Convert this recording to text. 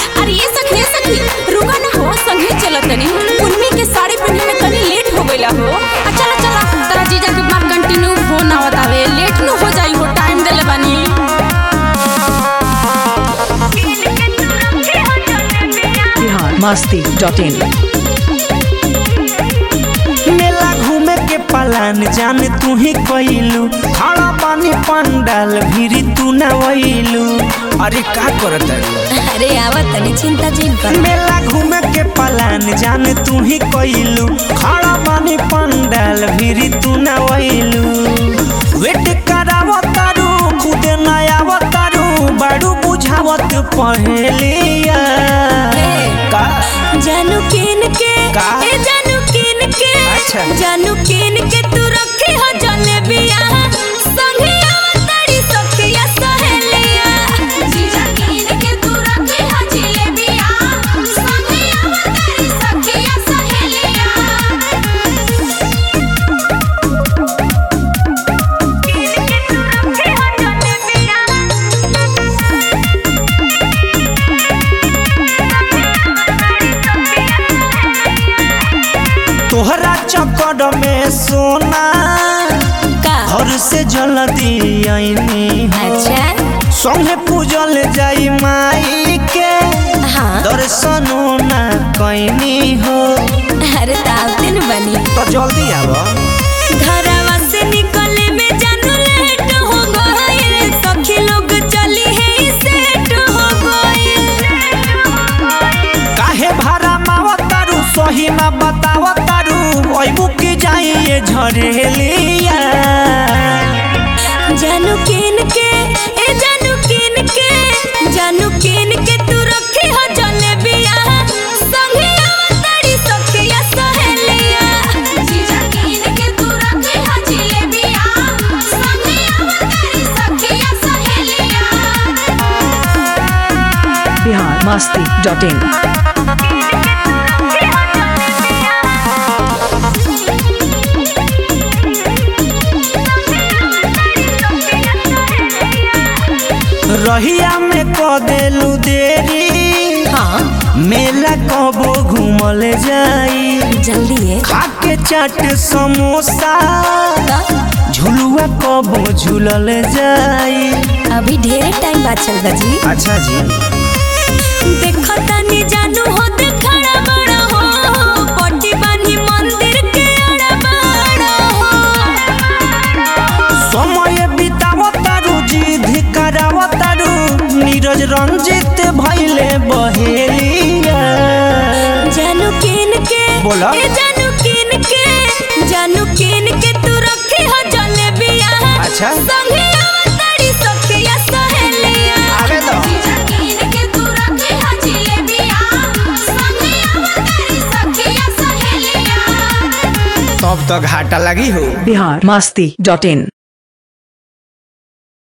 अरे ये सखी ये सखी रुका ना हो संगे चल तनी उन्मी के साड़ी पहने में तनी लेट हो गइला हो आ चला चला तेरा जीजा के बार कंटिन्यू फोन आवत आवे लेट न हो जाई हो टाइम देले बानी बिहार मस्ती डॉट इन मेला घूमे के पलान जान तू ही कइलू खड़ा पानी पंडाल भीरी तू न वइलू अरे का करत अरे आवत तनी चिंता जिन कर मेला घूमे के पलान जान तू ही कइलू खड़ा पानी पंडाल भीरी तू न वइलू वेट करावत तारू खुद न आवत तारू बड़ू बुझावत पहलिया का जानू किन के का? ए जानू किन के अच्छा। जानू किन के तू रखी हो जलेबिया संगे आवतड़ी सखिया सहेलिया जीजा किन के तू रखी हो जलेबिया संगे आवतड़ी सखिया सहेलिया किन के तू रखी हो जलेबिया तोहरा चक्कर में सोना का घर से जल्दी आईनी अच्छा संगे पूजल जाई माई के हाँ दर्शनो ना कैनी हो अरे तावतिन बनी तो जल्दी आव घरवा से निकले में जानू लेट हो गइल सखी लोग चली है सेट हो गइल काहे भाड़ा मावतारू सही ना बतावतारू अइबू की जाई ये झरेलिया जानू किन के ए जानू किन के जानू किन के तू रखी हो जलेबिया संगे आवतड़ी सखिया सहेलिया जीजा किन के तू रखी हो जलेबिया संगे आवतड़ी सखिया सहेलिया बिहार मस्ती डॉट इन रहिया में क देलू देरी हाँ मेला कबो घूमल जाई जल्दी है खाके चाट समोसा झुलुआ कबो झूलल जाई अभी ढेर टाइम बाद चल जी अच्छा जी देखो तनी जानू हो देखड़ा बड़ा हो पट्टी बानी मंदिर के अड़ा बड़ा हो समय बितावतारू जिद करावतारू नीरज रंजित भैले बहेलिया जानू किन के बोला। ए जानू किन के जानू किन के तू रखी हो जलेबिया अच्छा। संगे आवतड़ी सखिया सहेलिया आवे दो। जीजा किन के तू रखी हो जलेबिया संगे आवतड़ी सखिया सहेलिया तब तो घाटा लगी हो बिहार मस्ती डॉट इन